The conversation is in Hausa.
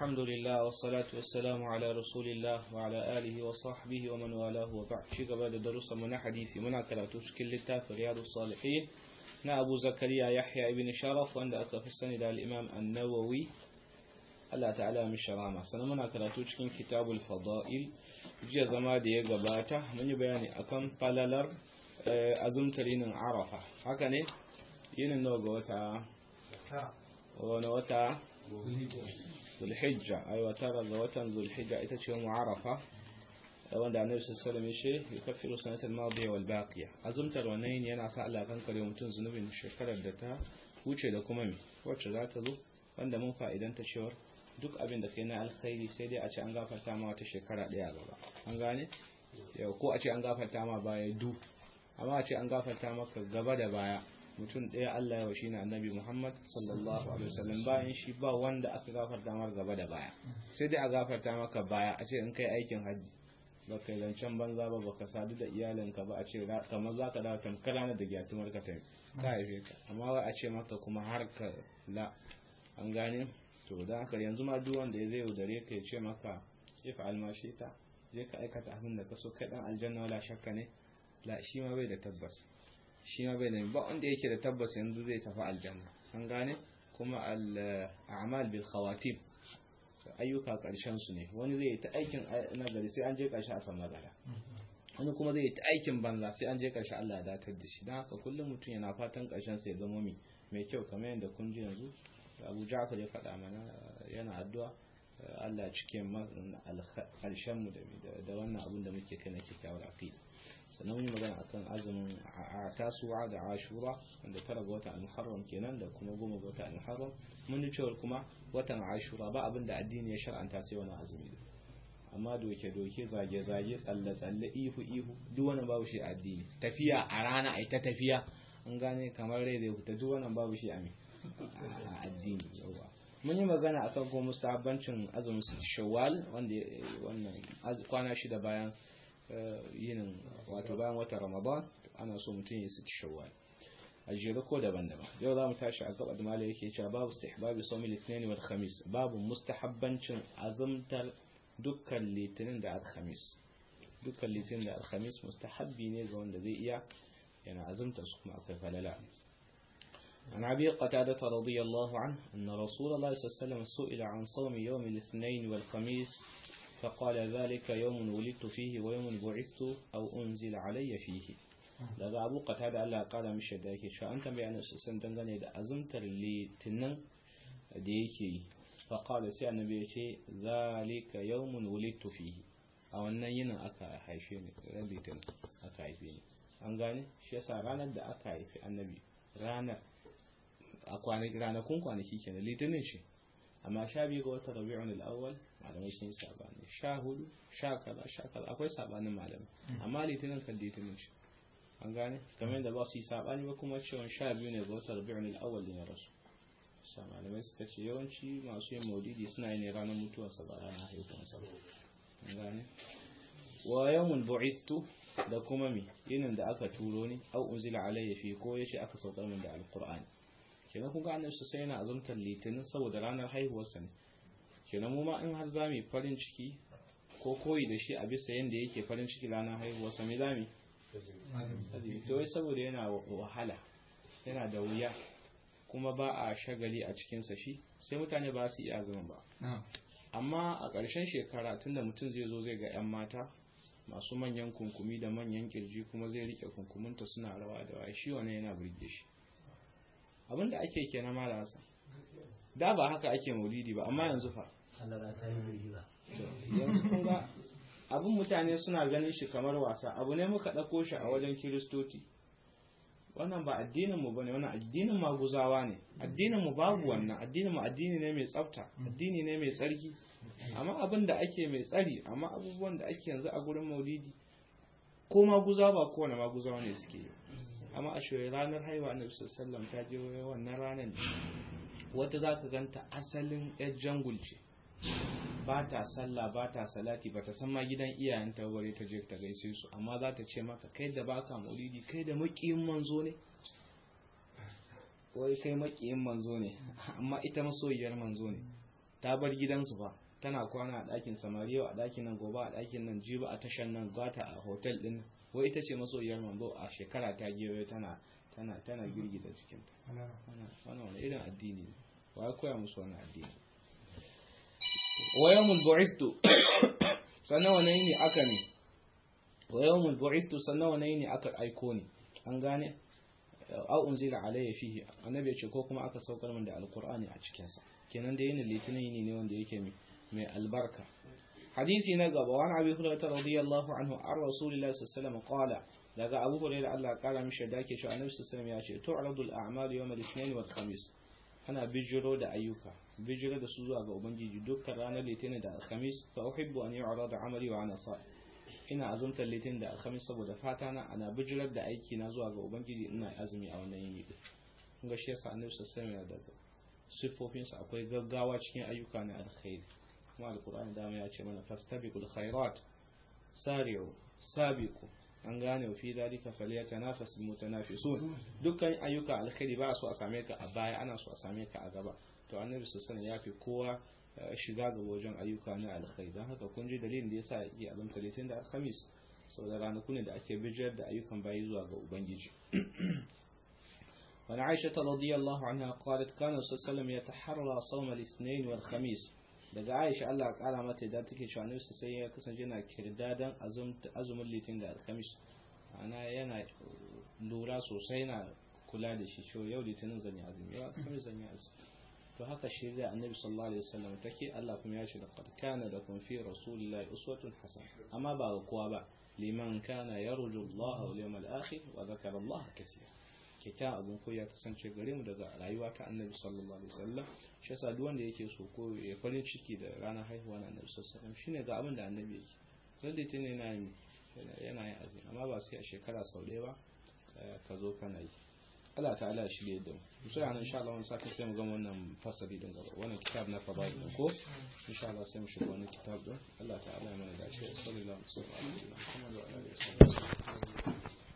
الحمد لله والصلاة والسلام على رسول الله وعلى آله وصحبه ومن والاه وبعد شيء قبل درس من حديثي من كراتوش كل التاف رياض الصالحين نا أبو زكريا يحيى ابن شرف وعند أكف السنة الإمام النووي Allah ta'ala min sharama sannan muna karatu cikin kitabul fada'il jiya zama da ya gabata mun yi bayani akan falalar azumtar yinin arafa haka ne yinin nawa ga wata wani wata zulhijja ai wata ga watan zulhijja ita ce mu arafa wanda annabi sallallahu alaihi wasallam ya kafiru sanatal madiya wal baqiya azumtar wannan yana sa Allah kan kare mutum zunubin shekarar da ta wuce da kuma me wacce za ta zo wanda mun fa'idanta cewar duk abin da kai na alkhairi sai dai a ce an gafarta ma wata shekara daya gaba an gane yau ko a ce an gafarta ma baya du amma a ce an gafarta maka gaba da baya mutum ɗaya Allah ya washi na annabi Muhammad sallallahu alaihi wasallam bayan shi ba wanda aka gafarta mar gaba da baya sai dai a gafarta maka baya a ce in kai aikin hajji ba kai zancen banza ba baka sadu da iyalinka ba a ce kamar za ka dawo tamkar ranar da gyatumar ka ta haife ka amma wai a ce maka kuma har ka la an gane to da haka yanzu ma duk wanda ya zai yaudare ka ya ce maka ifa almashi ta je ka aikata abin da ka so kai dan aljanna wala shakka ne la shi ma bai da tabbas shi ma bai da ba wanda yake da tabbas yanzu zai tafi aljanna an gane kuma al a'mal bil khawatim ayyuka karshen su ne wani zai yi ta aikin nagari sai an je karshe a san magana wani kuma zai yi ta aikin banza sai an je karshe Allah ya datar da shi don haka kullum mutum yana fatan karshen sa ya zama mai kyau kamar yadda kun ji yanzu abu ja'far ya faɗa mana yana addu'a Allah cike alshen mu da wannan abin da muke kai na kyakkyawar aqida sannan mun yi magana akan azumin tasuwa da ashura wanda tara ga watan al-muharram kenan da kuma goma ga watan al-muharram mun ji cewa kuma watan ashura ba abin da addini ya shar'anta sai wani azumi amma doke doke zage zage tsalle tsalle ihu ihu duk wani babu shi addini tafiya a rana ai ta tafiya an gane kamar rai zai fita duk wannan babu shi a a addini yawa mun yi magana akan ko mustahabbancin azumin su shawwal wanda wannan kwana shida bayan yinin wato bayan watan ramadan ana so mutum ya su shawwal a jere ko daban-daban yau za mu tashi a gaba da malai yake cewa babu istihbabi sawmi litinin wal khamis babu mustahabbancin azumtar dukkan litinin da alhamis dukkan litinin da alhamis mustahabbi ne ga wanda zai iya yana azumtar su kuma akwai falala عن أبي قتادة رضي الله عنه أن رسول الله صلى الله عليه وسلم سئل عن صوم يوم الاثنين والخميس فقال ذلك يوم ولدت فيه ويوم بعثت أو أنزل علي فيه daga abu qatada Allah ya kara mishi da yake cewa an tambaye annabi sallallahu dangane da azumtar litinin da yake yi fa qala sai annabi ya ce zalika yawmun wulidtu fihi a wannan yinin aka haife ni litinin aka haife ni an gane shi yasa ranar da aka haife annabi ranar a ranakun kwanaki ke litinin shi amma sha biyu ga watan rabi'un al'awwal malamai sun yi sabani sha hudu sha kaza sha kaza akwai sabanin malamai amma litinin kan litinin shi an gane kamar yadda ba su yi sabani ba kuma cewa sha biyu ne ga watan rabi'un al'awwal ne ya rasu sa malamai suka ce yawanci masu yin maulidi suna yi ne ranar mutuwarsa ba ranar haihuwarsa an gane wa yawmun bu'ithtu da kuma mi yinin da aka turo ni au unzila alayya fi ko yace aka saukar min da alqur'ani kenan kun ga annabi sai yana azumtar litinin saboda ranar haihuwarsa ne kenan mu ma in har zamu farin ciki ko koyi da shi a bisa yanda yake farin ciki ranar haihuwarsa me zamu to wai saboda yana wahala yana da wuya kuma ba a shagali a cikinsa shi sai mutane ba su iya azumin ba amma a ƙarshen shekara tunda mutum zai zo zai ga 'yan mata masu manyan kunkumi da manyan kirji kuma zai rike kunkuminta suna rawa da waye shi wannan yana burge shi abinda ake ke na mala hasa da ba haka ake maulidi ba amma yanzu fa yanzu kun ga abin mutane suna ganin shi kamar wasa abu ne muka ɗauko shi a wajen kiristoci wannan ba addinin mu bane wannan addinin maguzawa ne addinin mu babu wannan addinin mu addini ne mai tsafta addini ne mai tsarki amma abin da ake mai tsari amma abubuwan da ake yanzu a gurin maulidi ko maguza ba kowane maguzawa ne suke yi amma a shoyi ranar haihuwa annabi sallallahu ta je wannan ranar ne wata za ka ganta asalin yar jangul ce ba ta sallah ba ta salati ba ta san ma gidan iyayenta bare ta je ta gaishe su amma za ta ce maka kai da baka maulidi kai da makiyin manzo ne wai kai makiyin manzo ne amma ita masoyiyar manzo ne ta bar gidansu fa tana kwana a ɗakin samari yau a ɗakin nan gobe a ɗakin nan jiba a tashan nan gata a hotel ɗin wai ita ce masoyiyar manzo a shekara ta gewaye tana tana tana girgiza cikinta wannan wani irin addini ne wa ya koya musu wani addini wa yawmul bu'ithu sannan wani ne aka ne wa yawmul bu'ithu sannan wani ne aka aiko ne an gane au unzila alayya fihi annabi ya ce ko kuma aka saukar min da alqur'ani a cikin sa kenan da yin litinin ne wanda yake mai albarka hadisi na gaba wani abi hurairah radiyallahu anhu an rasulillahi sallallahu alaihi wasallam qala daga abu hurairah Allah kara mishi da ke cewa annabi sallallahu alaihi wasallam ya ce tu'radul a'malu yawm al-ithnain wal khamis ana bijiro da ayyuka bijiro da su zuwa ga ubangiji dukkan ranar litinin da alhamis fa uhibbu an yu'rada amali wa ana sa ina azumtar litinin da alhamis saboda fata na ana bijirar da aiki na zuwa ga ubangiji ina azumi a wannan yini din kun ga shi yasa annabi sallallahu alaihi wasallam da sifofin sa akwai gaggawa cikin ayyuka na alkhairi kuma alqur'ani dama ya ce mana fastabiqul khairat sari'u sabiqu an gane wa fi dalika falyatanafasu mutanafisun dukkan ayyuka alkhairi ba su a same ka a baya ana so a same ka a gaba to annabi sallallahu ya fi kowa shiga ga wajen ayyuka na alkhairi don haka kun ji dalilin da yasa yake azumta litin da alhamis saboda ranaku ne da ake bijiyar da ayyukan bayi zuwa ga ubangiji وعن عائشة رضي الله عنها قالت كان صلى الله عليه وسلم يتحرى صوم الاثنين والخميس daga Aisha Allah kara mata da take cewa Annabi sai ya kasance yana kirdadan azumin litin da alhamis ana yana lura sosai na kula da shi cewa yau litinin zan yi azumi yau alhamis zan yi azumi to haka shi da Annabi sallallahu alaihi wasallam take Allah kuma ya ce laqad kana lakum fi rasulillahi uswatun hasana amma ba ga kowa ba liman kana yarju Allah wal yawmal akhir wa dhakara Allah kaseera kyakkyawan abin ko ya kasance gare mu daga rayuwa ta annabi sallallahu alaihi wasallam shi yasa duk wanda yake so ko ya farin ciki da ranar haihuwa na annabi sallallahu alaihi wasallam shine ga abin da annabi yake sai da tene yana yi yana yin azumi amma ba sai a shekara sau ɗaya ba ka zo kana yi Allah ta'ala shi da yadda mu sai anan insha Allah wani sati sai mu ga wannan fasali din gaba wannan kitab na fadail din ko insha Allah sai mu shiga wannan kitab din Allah ta'ala ya mana dace sallallahu alaihi wasallam Muhammad wa alihi wasallam